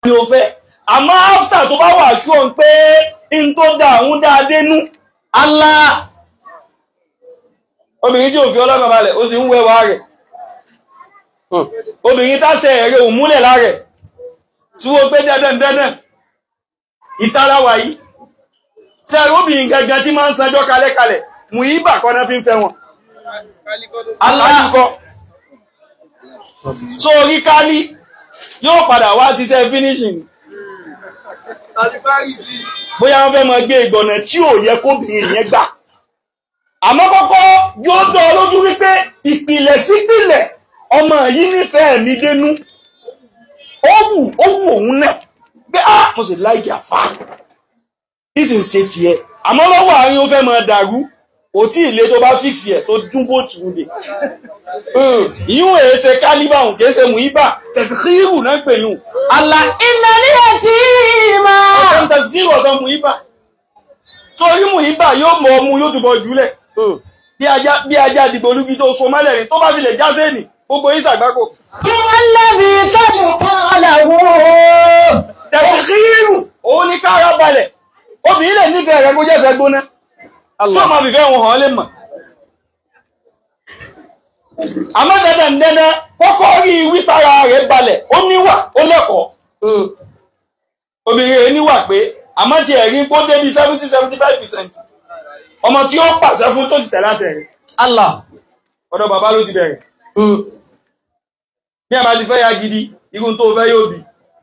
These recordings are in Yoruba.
ni o fẹ́ àmọ́ áfítà tó bá wà ṣó ń pé n tó da àwọn dáa dénú Allah obìnrin tí ò fi ọlọ́kàn balẹ̀ ó sì ń wẹwà rẹ̀ obìnrin tásẹ̀ ẹ̀rẹ̀ ò múlẹ̀ lárẹ̀ tí wọ́n pé dandan dandan ìtara wà yìí tí ẹ̀rọ obìnrin gangan tí máa ń sanjọ́ kalẹ̀kalẹ̀ mú ibà kọ́ náà fi ń fẹ́ wọn aláàkọ́ so orí kálí yóò padà wá ṣiṣẹ́ finishing bóyá wọ́n fẹ́ máa gbé ìgbọ̀nà tí ò yẹ kóbìnrin yẹn gbà àmọ́ kọ́kọ́ yóò dán ọ lójú wípé ìpìlẹ̀ sípìlẹ̀ ọmọ yìí nífẹ̀ẹ́ mi dénú ó wù ó wù òun náà pé á mo sì láìkì àfa bí sì ń ṣe tiẹ̀ àmọ́ lọ́wọ́ àárín ó fẹ́ máa dàrú kò tí ì lé tó bá fíìsì ẹ̀ tó dúnbò tù ú lè ìyún èé ṣe kálíbà òun kìí ṣe mùíbà tẹ̀síkírù náà pè yún àlà iná ní ẹtì máa. ọ̀tọ̀ tẹ̀síkírù ọ̀tọ̀ mùíbà sórí mùíbà yóò mọ ọmú yóò túbọ̀ jùlẹ̀ bí ajá bí ajá dìgbò olúbi tó so mọ́lẹ̀ rìn tó bá fi lè já sẹ́ẹ̀nì gbogbo yín ṣàgbákò kí wọ́n lẹ́bi tọ́jú kan lẹ́wọ́. tẹ̀síkírù òun ní kára balẹ̀ obìnrin lè nífẹ̀ẹ́ rẹ̀ kó jẹ́ fẹ́ gbóná tí ó máa fìfẹ́ wọn hàn lè mọ̀ àmọ́ dandan dandan kọ́kọ́ rí wípara rẹ̀ balẹ̀ ó níwà ó lẹ́kọ̀ọ́ obìnrin rẹ̀ níwà pé àmọ́ ti ẹ̀rí kó débi seventy seventy five percent ọmọ tí ó pàṣẹ fún tó sì tẹ̀lé àṣẹ rẹ̀ Allah. ọ̀dọ̀ bàbá ló ti bẹ̀rẹ̀ bí àbá ti fẹ́ ya gidi irun tó fẹ́ yóò bí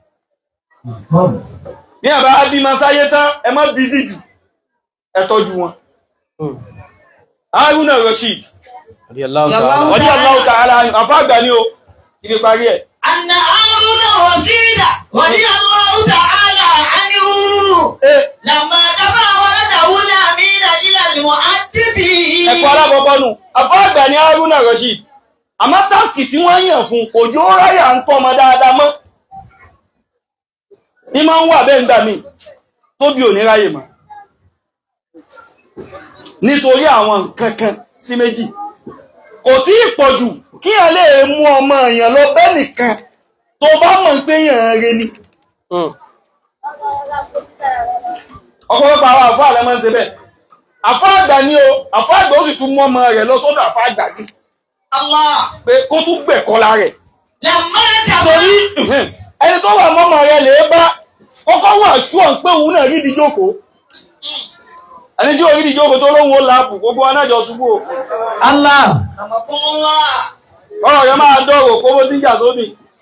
bí àbá bí ma sáyé tán ẹ má bí sí jù ẹ tọ́jú wọn Haruna Rashid Radiyallahu wọ́n ní Allahu ta'ala àfá àgbà ní o ibi parí ẹ̀ أن هارون رشيد ولي الله تعالى عنه لما دفع ولده الأمين إلى المؤدب ẹ̀kọ́ alákọ̀ọ́kọ́ nù àfá àgbà ní Haruna Rashid àmọ́ táàsì tí wọ́n yàn fún kò jó ráyà ń tọ́ ọmọ dáadáa mọ́ ní máa ń wà bẹ́ẹ̀ ńgbà míì tó bí òní ráyè mọ́ nítorí àwọn nǹkan kan sí méjì kò tí ì pọ̀ jù kí ẹ lè mú ọmọ èèyàn lọ bẹ́ẹ̀ nìkan tó bá mọ̀ pé èèyàn rẹ ni ọ̀pọ̀lọpọ̀ àwọn àfọ́ àlẹ́ máa ń ṣe bẹ́ẹ̀ àfọ́ àgbà ni o àfọ́ àgbà ó sì tún mú ọmọ rẹ̀ lọ sọ́dọ̀ àfọ́ àgbà sí الله pé kó tún gbẹ̀kọ́ la rẹ̀ لما دفع torí ẹni tó wà mọ́mọ́ rẹ̀ lè bá kọ́kọ́ wà ṣúọ̀ pé òun náà rí ìdíjókòó ẹni tí ò rí ìdíjókòó tó lóhun ó láàpù gbogbo anájọ ṣubú o الله رحمكم الله ọ̀rọ̀ yẹn máa dọ̀rọ̀ kó bó ti ń jà sóbì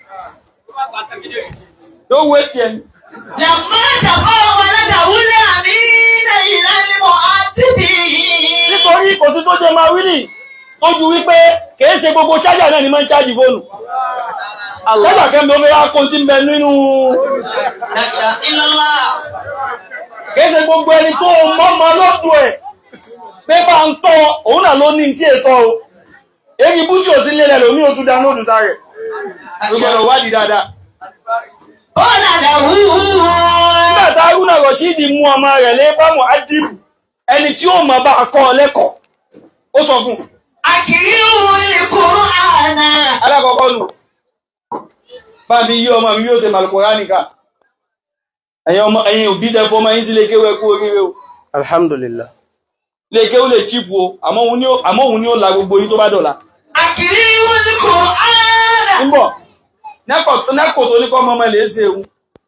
yóò wé tiẹ̀ ni لما دفع ولده الأمين إلى المؤدب nítorí kò sí tó jẹ máa wí nì tó ju wípé kìí ṣe gbogbo chájà náà ni máa ń chájì fóònù chájà kẹ́mi ó fẹ́ wá kó tí ń bẹ nínú لا إله إلا الله kìí ṣe gbogbo ẹni tó mọ́mọ́ lọ́dún ẹ̀ pé bá ń tọ́ òun náà ló ní tí ètò o èyí bújú ò sí lélẹ̀ lómi ò tún dánlóòdù sáré gbogbo wádìí dáadáa قال له nígbà tá Haruna Rashidi mú ọmọ rẹ̀ lé bámu adibu ẹni tí ó mọ̀ bá kọ́ ọ lẹ́kọ̀ọ́ ó sọ fún un أكرمه القرآن alákọ̀ọ́kọ́ nù bá fi yí ọmọ mi yóò ṣe Al-Qur'ani ká ẹ̀yin ọmọ ẹ̀yin òbí tẹ fọmọ yín sí lè kéwẹ́ kú oríire o alhamdulillah lè kéwú lè chíìpù o àmọ́ òun ni ó- àmọ́ òun ni ó la gbogbo yín tó bá dọ̀la أكرمه القرآن níbọ̀ nẹ́kò tó ní kọ́ ọmọ ọmọ lè ṣe ewu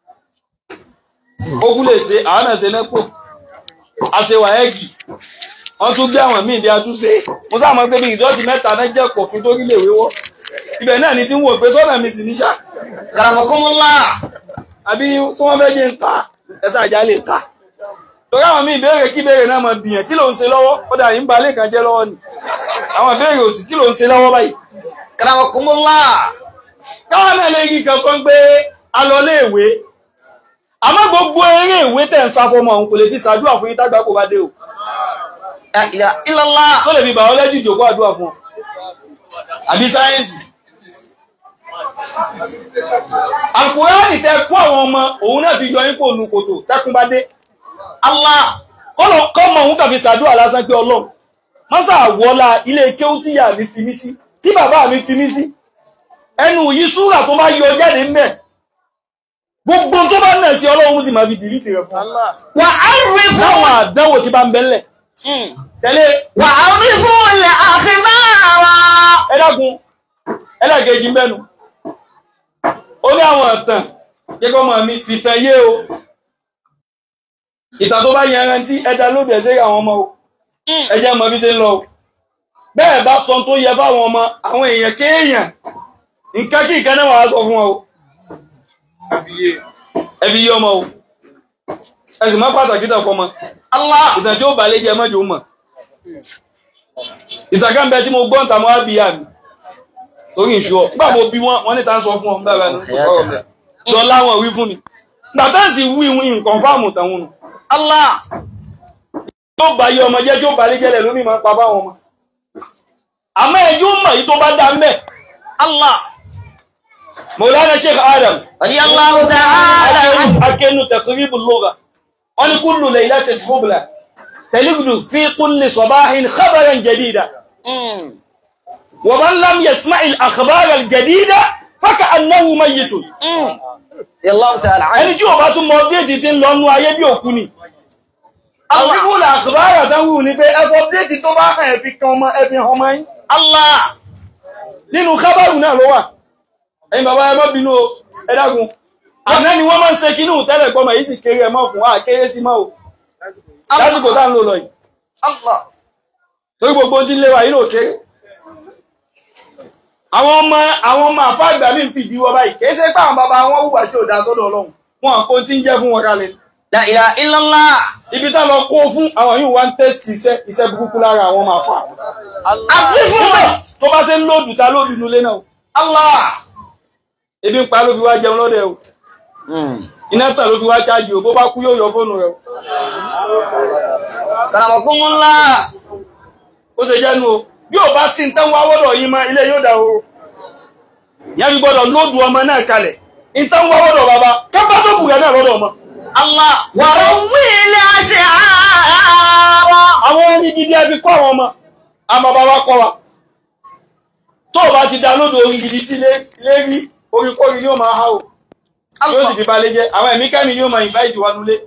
ogun lè ṣe àwọn náà ṣe nẹ́kò àṣewà ẹ́gì wọ́n tún gbé àwọn míì bí a tún ṣe mo sáàmọ́ pé bí ìdọ́tí mẹ́ta náà jẹ́ pọ̀ kí n tó rí lè wéwọ́ ibẹ̀ náà ni tí ń wò pé sọ́nà mi sì níṣà رحمكم الله àbí tí wọ́n fẹ́ jẹ́ ń ta ẹ̀sà àjá lè ta torí àwọn míì béèrè kí béèrè náà mọ̀ bìyàn kí ló ń ṣe lọ́wọ́ ó dà yín balẹ̀ kan jẹ́ lọ́wọ́ ni àwọn béèrè òsì kí ló ń ṣe lọ́wọ́ báyìí رحمكم الله káwọn náà lè rí kan sọ pé a lọ lé ìwé àmọ́ gbogbo eré ìwé tẹ̀ ń sá fọmọ òun kò lè fi ṣàdúrà fún yín tágbà kó bá dé o لا إله إلا الله tó lè fi bàọ́lẹ́jì ìjòkó àdúrà fún ọ àbí sáyẹ́ǹsì àkùránì tẹ kó àwọn ọmọ òun náà fi yọ yín kó nu kòtò tẹkùn bá dé الله kọ́lọ̀ kọ́mọ òun kàn fi ṣàdúrà lásán pé ọlọ́run mọ́sà wọlá ilé kéwú tí ìyá mi fi mí sí tí bàbá mi fi mí sí ẹnu yìí súrà tó bá yọ jáde ń bẹ̀ gbogbo tó bá nà sí ọlọ́run sì máa fi dìrítì rẹ̀ fún Allah. وعرفوا láwọn àdánwò tí bá ń bẹ́lẹ̀ tẹ́lẹ̀ وعرفوا الأخبار ẹ dákun ẹlẹ́gẹ̀ẹ́jì ń bẹ́nu ó ní àwọn ìtàn jẹ́kọ́ mọ̀ mi fìtàn yé o ìtàn tó bá yẹn rántí ẹja ló bẹ̀ sí àwọn ọmọ o ẹjẹ́ mọ̀ bí ṣe ń lọ o bẹ́ẹ̀ bá sọ tó yẹ fáwọn ọmọ àwọn èèyàn kéèyàn nǹkan kí nǹkan náà wàá sọ fún wọn o ẹ fi yé ọmọ o ẹ sì má pàtàkì tàn fọmọ الله ìtàn tí ó bà lé jẹ mọ́jọ mọ̀ ìtàn kan bẹ tí mo gbọ́ ń ta mọ́ àbíyá mi torí ìṣú ọ nígbà mo bí wọn wọn níta ń sọ fún ọ nígbà bá ní kò sọ̀rọ̀ mẹ́ lọ láwọn wí fún mi gbàtà sì wí wí nǹkan fáàmù tàwọn nù الله tó bá yé ọmọ jẹ́ tí ó bá lé jẹ́lẹ̀ lómi máa ń pa fáwọn ọmọ àmọ́ ẹjọ́ mọ̀ yìí tó bá dá mẹ́ الله Maulana Sheikh Adam رضي الله تعالى عنه akẹ́nu taqrib al-lugha wọn ni kullu laylatin hubla تلقد في كل صباح خبرا جديدا ومن لم يسمع الأخبار الجديدة فكأنه ميت رضي الله تعالى عنه ẹni tí ó bá tún mọ update tí ń lọ nú ayé bí òkú ni àwọn fífún àkùbárà tán wù ní pé ẹfọ update tó bá hàn ẹfi kan ọmọ ẹfi hàn ọmọ yín الله nínú kábàrù náà ló wà ẹ̀yin bàbá ẹ má bínú o ẹ dákun àná ni wọ́n máa ń ṣe kínú tẹ́lẹ̀ pọ́mọ yìí sì kéré ẹ mọ́ fún wa kéré sí mọ́ o lásìkò tá ń lò lọ yìí الله torí gbogbo ohun tí ń lé wa yìí ló kéré àwọn ọmọ àwọn ọmọ àfa àgbà mi ń fìdí wọ báyìí kìí ṣe pé àwọn bàbá wọn hùwà tí ò dá sọ́dọ̀ Ọlọ́run wọn àpò tí ń jẹ́ fún wọn kalẹ̀ لا إله إلا الله ibi tá lọ kó fún àwọn yìí wá ń tẹ́sítì iṣẹ́ iṣẹ́ burúkú lára àwọn ọmọ àfa أقفوا tó bá ṣe ń lòdù ta lòdù nulẹ̀ náà o. الله ebi ń pa ló fi wá jẹun lọ́dẹ o iná tàn ló fi wá ṣáàjì o bó bá kú yóò yọ fóònù rẹ o سلامكم الله ó ṣe jẹ́nu o bí ò bá sí nǹkan wá wọ́dọ̀ yín mọ́ ilé yóò dà o ìyá mi gbọ́dọ̀ lóòdù ọmọ náà kalẹ̀ nǹkan wá wọ́dọ̀ bàbá kápá tó kù rẹ̀ náà lọ́dọ̀ ọmọ. الله وروي الأشعار àwọn ẹni gidi ẹ fi kọ́ àwọn ọmọ àmọ́ bàbá kọ́ wa tó o bá ti da lóòdù orin gidi sí lérí orin kórin ni ó máa há o yóò sì fi balẹ̀ jẹ́ àwọn ẹ̀mí kẹ́mi ni ó máa invite wa nulẹ̀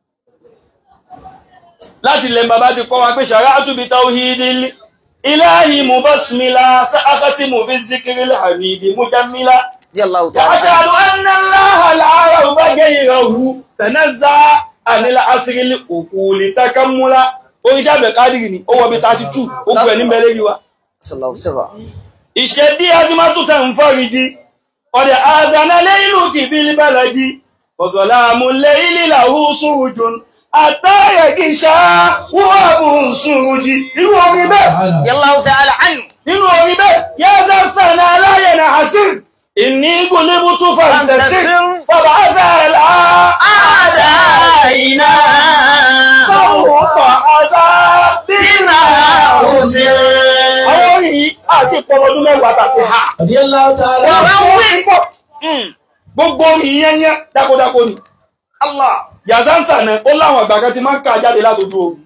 láti lẹ́ bàbá ti kọ́ wa pé shara'atu bi tawhidil ilahi mubasmila sa'akati mu bi zikril hamidi mujammila رضي الله تعالى عنه وأشهد أن الله لا رب غيره تنزع عن العصر الأقول تكملا oríṣẹ́ àbẹ̀kádìrì ni ó wọ bí 32 ó gbẹ̀ ní mẹ́lẹ́rí wa صلى الله عليه وسلم ìṣẹ́dí azimátútà ń fọ́rìjì ọ̀dẹ̀ azanalẹ́ ìlú kìbílì bẹ́lẹ̀jì ọ̀sọ̀láàmù lẹ́ìlì làwù sùrùjùn àtàyẹ̀kìṣà wọ́ọ̀bù sùrùjì irú orin bẹ́ẹ̀ رضي الله تعالى عنه nínú orin bẹ́ẹ̀ yẹ́sẹ̀ sànà aláyẹ̀nà hasir ìní gúnlẹ́bù tún fàǹtẹ̀sì fọba azẹ́lá أعدائنا sáwùpọ̀ azá بما أرسل àwọn orin yìí àti ìpọlọdún mẹ́wàá tàbí ha رضي الله تعالى وروي gbogbo orin yẹn yẹn dákódákó ni الله yàzánsà náà ó láwọn àgbà kan ti máa ń ká jáde látòjú oru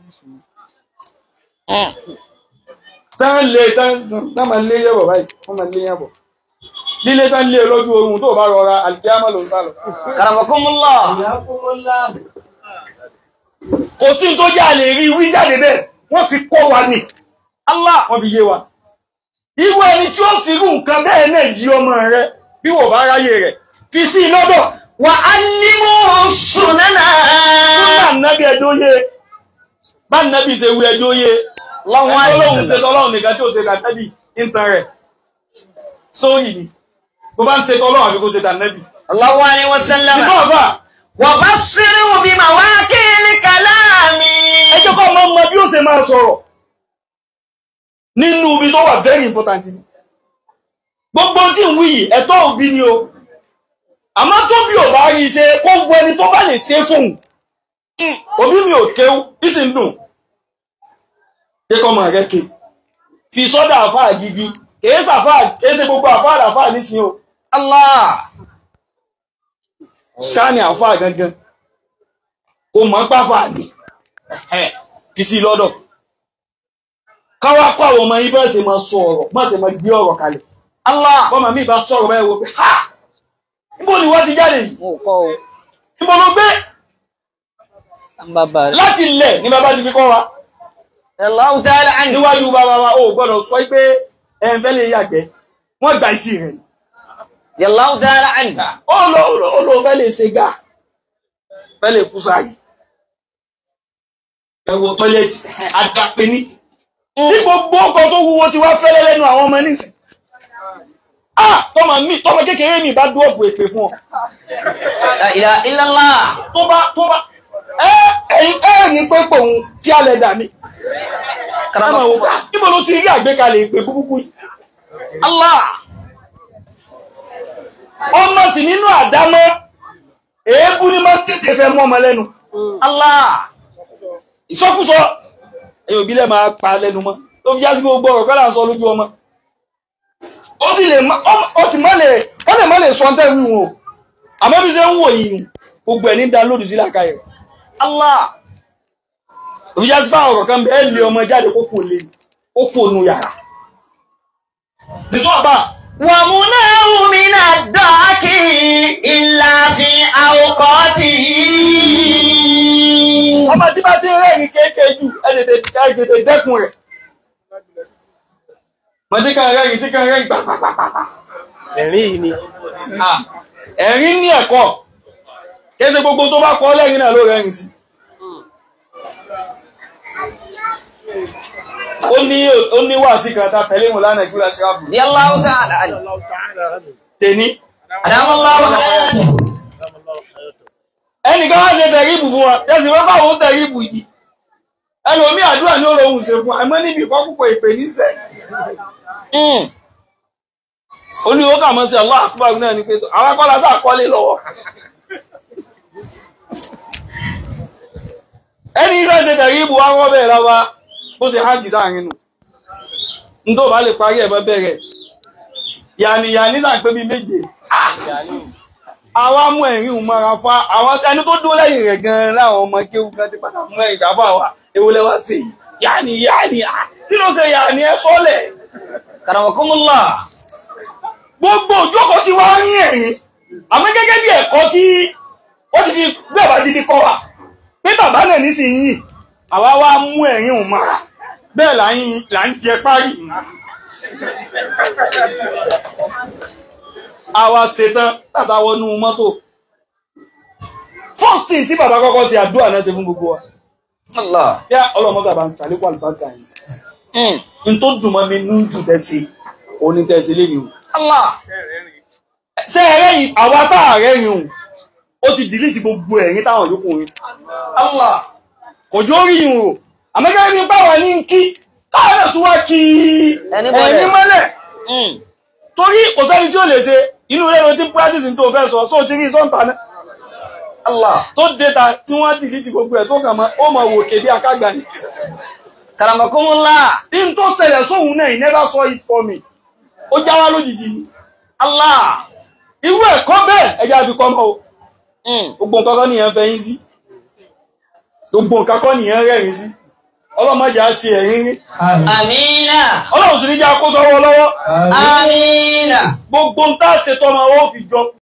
tán lé tán tán máa lé yẹ̀bọ̀ báyìí wọ́n máa lé yẹ̀bọ̀ lílé tán lé lójú oorun tó bá rọra àlìkíámà ló ń sá lọ. كرمكم الله حياكم الله kò sí ní tó yá lè rí wí jáde bẹ́ẹ̀ wọ́n fi kọ́ wa ni الله wọ́n fi yé wa. irú ẹni tí ó fi irú nǹkan bẹ́ẹ̀ náà yí ọmọ rẹ bí wò bá ráyè rẹ̀ fi sí i lọ́dọ̀ وعلموا السنن fún nàbí ẹjọ́ yé bá nàbí ṣe wí ẹjọ́ yé الله عليه ọlọ́run ṣe وسلم tọ́lọ́run nìkan tí ó ṣe tànẹ́bì ń tan rẹ̀ sórí ni bó bá ń ṣe tọ́lọ́run àfi kó ṣe tànẹ́bì. الله عليه وسلم ìfọ̀ àfà وبصروا بمواقع الكلام ẹjọ́ kọ́ ọmọ ọmọ bí ó ṣe máa sọ̀rọ̀ nínú ibi tó wà very important ni gbogbo tí ń wí yìí ẹ̀tọ́ òbí ni o àmọ́ tó bí ò bá rí ṣe kó gbọ́ ẹni tó bá lè ṣe fóun òbí mi ò kéwú ìsìn dùn kékọ́ ọmọ rẹ̀ ké fi sọ́dọ̀ àfáà gidi kèé sàfáà kèé ṣe gbogbo àfáà làfáà nísìnyí o الله sáni àfáà gangan kò mọ̀ pàfà ní ẹ̀hẹ́, fi sí lọ́dọ̀ káwá kọ́ àwọn ọmọ yìí bá ṣe máa sọ ọ̀rọ̀ má ṣe máa gbé ọ̀rọ̀ kalẹ̀ الله bọ́mọ mi bá sọ̀rọ̀ báyìí wo pé ha níbo ni wọ́n ti jáde yìí Mo kọ́ o. níbo ló gbé Bàbá rẹ̀. láti ilẹ̀ ní bàbá ti fi kọ́ wa Allahu ta'ala anhu. níwájú bàbá wa ó gbọ́dọ̀ sọ pé ẹ̀ ń fẹ́ lè yàgbẹ́ wọ́n gba ìtì rẹ̀ Allahu ta'ala anhu. ó lọ ó lọ fẹ́ lè ṣe gà fẹ́ lè kú sáyé ẹ̀wọ̀ tọ́lẹ̀tì àdàpé ní tí gbogbo ọkọ̀ tó wúwo ti wá fẹ́lẹ́ lẹ́nu àwọn ọmọ nísìn ah tọmọ mi tọmọ kékeré mi bá dúọ̀pù èpè fún ọ La ilaha illallah. tó bá tó bá ẹ ẹyin ẹ̀rín pé pòun tí a lẹ̀ dà mí ẹ máa wò bá níbo ló ti rí àgbékalẹ̀ ìpè búbúkú yìí Allah. ọmọ sì nínú àdámọ́ èébú ni máa ń tètè fẹ́ mọ́ ọmọ lẹ́nu Allah. ìsọkúsọ ẹ̀yìn òbílẹ̀ máa pa lẹ́nu mọ́ tó fi já sí gbogbo ọ̀rọ̀ kọ́lá ń sọ lójú ọmọ ó sì lè má ọmọ- ó sì má lè ó lè má lè sọ ọ́ntẹ́ wíwọ̀n o àmọ́ bí ṣe ń wò yìí gbogbo ẹ̀ ní dánlódù sí làkàyè rẹ̀ Allah. tó fi já sí báwọn ọ̀rọ̀ kan bẹ́ẹ̀ lé ọmọ jáde kó kò lè ó kò nu yàrá nìṣọ́ àbá ومناه من الضحك إلا في أوقاته ọmọ tí bá ti rẹ́rìn kéèké jù ẹ tètè ẹ tètè dẹ́kun rẹ̀ mọ̀ tí kan rẹ́rìn tí kan rẹ́rìn pàpàpàpà ẹ̀rín yìí ni Ah, ẹ̀rín ní ẹ̀kọ́ kése gbogbo tó bá kọ́ lẹ́rin náà ló rẹ́rin sí ó ní ó ní wàásí kan ta tẹ̀lé wọn lánàá ìgbìlá ṣíráàbù رضي الله تعالى عنه Allah ta'ala عنه tèní أدام الله حياته دام الله حياته ẹnìkan wá ṣe tẹ̀ríbù fún wa tẹ́sí wọ́n bá òun tẹ̀ríbù yìí ẹlòmí àdúrà ní ọ̀rọ̀ òun ṣe fún àmọ́ níbi ìkọ́kùkọ̀ ìpè níṣẹ́ ó ní ó kà mọ́ sí Allah akbar náà ní pé àwọn akọ́lá sáà kọ́lé lọ́wọ́ ẹni ìfẹ́ ṣe tẹ̀ríbù wá wọ́n bẹ̀rẹ̀ lọ́wọ́ bó ṣe hàn gìsà àrin nù ní tó bá lè parí ẹ̀mọ́ bẹ̀rẹ̀ yàní yàní là ń pé bí méje àwa mú ẹ̀rín òun mọ́ra fa àwọn ẹni tó dúró lẹ́yìn rẹ̀ gan-an láwọn ọmọ kéwù kan ti padà mú ẹ̀rín káfà wa ewu lẹ́wà sí i yàní yàní à kí ló ṣe yàní ẹ sọ́lẹ̀ كرمكم الله gbogbo òjókòó tí wọ́n rí ẹ̀rín àmọ́ gẹ́gẹ́ bí ẹ̀kọ́ tí wọ́n ti fi bàbá ti fi kọ́ wa pé bàbá náà nísìnyí àwa wá mú ẹ̀rín òun mọ́ra bẹ́ẹ̀ là ń là ń jẹ párí àwa ṣetán látàwọnú mọ́tò first thing tí bàbá kọ́kọ́ ṣe àdúrà náà ṣe fún gbogbo wa الله yá ọlọ́mọ́sà bá ń sàlékún àlùbáríkà yìí n tó dùn mọ́ mi ní jù tẹ́sí òní tẹ́sí lé mi o الله ṣé ẹ̀rẹ́ yìí àwa tá ààrẹ yìí hùn ó ti dìlítì gbogbo ẹ̀rín táwọn yòókù rin الله kò jó rí yìí o àmọ́gẹ́ ní báwọn ní ń kí káwọn náà tún wá kí Ẹni mọ́lẹ̀. ẹ̀rín mọ́lẹ̀ torí kò sẹ́ni tí ó lè ṣe inú rẹ̀ ló ti ń practice ní tó fẹ́ sọ sóò ti rí sọ́ǹtà náà الله tó déta tí wọ́n dìlítì gbogbo ẹ̀ tó kàn mọ́ ó mọ̀ wò kébí akágbà ni كرمكم الله ní tó ṣẹlẹ̀ sóhun náà he never saw it for me ó já wá lójijì ni الله irú ẹ̀kọ́ bẹ́ẹ̀ ẹja fi kọ́ mọ́ o gbogbo nǹkan kọ́ nìyẹn fẹ́ yín sí gbogbo nǹkan kọ́ nìyẹn rẹ́rìn sí ọlọ́mọdé á sí ẹ̀rín rí آمين ọlọ́run sì ní jẹ́ akóso ọwọ́ lọ́wọ́ آمين gbogbo ń tá a ṣe tọ́mọ ọwọ́ fi jọ